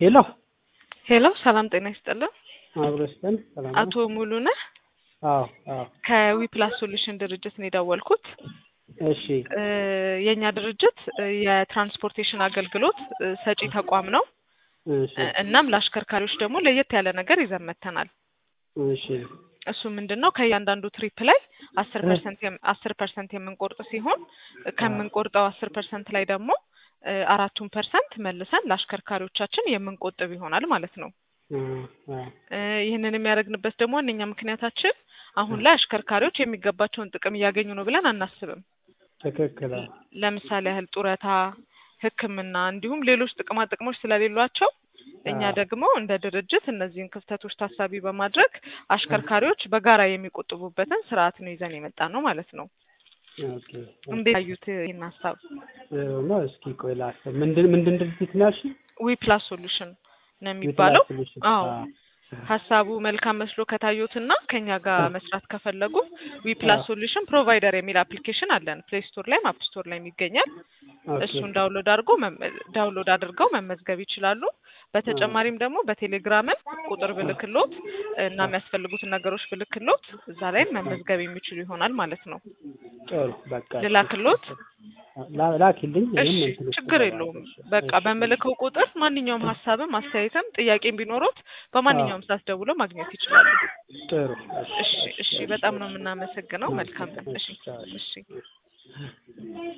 ሄሎ ሄሎ ሰላም ጤና ይስጥልን። አብሮ ይስጠን። ሰላም ነው? አቶ ሙሉነህ አዎ አዎ። ከዊፕላስ ሶሉሽን ድርጅት ነው የደወልኩት። እሺ እ የእኛ ድርጅት እ የትራንስፖርቴሽን አገልግሎት እ ሰጪ ተቋም ነው። እሺ እ እናም ለአሽከርካሪዎች ደግሞ ለየት ያለ ነገር ይዘን መጥተናል። እሺ እሱ ምንድን ነው ከእያንዳንዱ ትሪፕ ላይ አስር ፐርሰንት አስር ፐርሰንት የምንቆርጥ ሲሆን እ ከምንቆርጠው አስር ፐርሰንት ላይ ደግሞ እ አራቱን ፐርሰንት መልሰን ለአሽከርካሪዎቻችን የምንቆጥብ ይሆናል ማለት ነው። አ አ እ ይህንን የሚያደርግንበት ደግሞ ዋነኛ ምክንያታችን አሁን ላይ አሽከርካሪዎች የሚገባቸውን ጥቅም እያገኙ ነው ብለን አናስብም። ትክክል። አዎ። ለምሳሌ ያህል ጡረታ፣ ሕክምና እንዲሁም ሌሎች ጥቅማ ጥቅሞች ስለሌሏቸው እኛ አዎ። ደግሞ እንደ ድርጅት እነዚህን ክፍተቶች ታሳቢ በማድረግ አሽከርካሪዎች በጋራ የሚቆጥቡበትን ስርዓት ነው ይዘን የመጣ ነው ማለት ነው። ኦኬ እንዴት አዩት ይህን ሀሳብ? ጥሩ ነው። እስኪ ቆይ ላስብ። ምንድን ምንድን ድርጅት ነው ያልሽኝ? ዊ ፕላስ ሶሉሽን ነው የሚባለው። ዊፕላስ ሶሉሽን። አዎ አ ሀሳቡ መልካም መስሎ ከታዩትና ከኛ ጋር መስራት ከፈለጉ ዊ ፕላስ አዎ። ሶሉሽን ፕሮቫይደር የሚል አፕሊኬሽን አለን። ፕሌይ ስቶር ላይም አፕ ስቶር ላይም ይገኛል። ኦኬ እሱን ዳውንሎድ አድርጎ መመ- ዳውንሎድ አድርገው መመዝገብ ይችላሉ። በተጨማሪም ደግሞ በቴሌግራምም ቁጥር ብልክሎት እና የሚያስፈልጉትን ነገሮች ብልክሎት እዛ ላይም መመዝገብ የሚችሉ ይሆናል ማለት ነው። ጥሩ በቃ እሺ። ልላክሎት? ላ- ላኪልኝ። እሺ እኔም እንትን ውስጥ ችግር እገባለሁ። የለውም። እሺ፣ በቃ እሺ። በምልከው ቁጥር ማንኛውም ሀሳብም አስተያየትም ጥያቄም ቢኖሩት በማንኛውም ሰዓት ደውለው ማግኘት ይችላሉ። ጥሩ እሺ እሺ፣ በጣም ነው የምናመሰግነው። መልካም ቀን። እሺ ቻው። እሺ።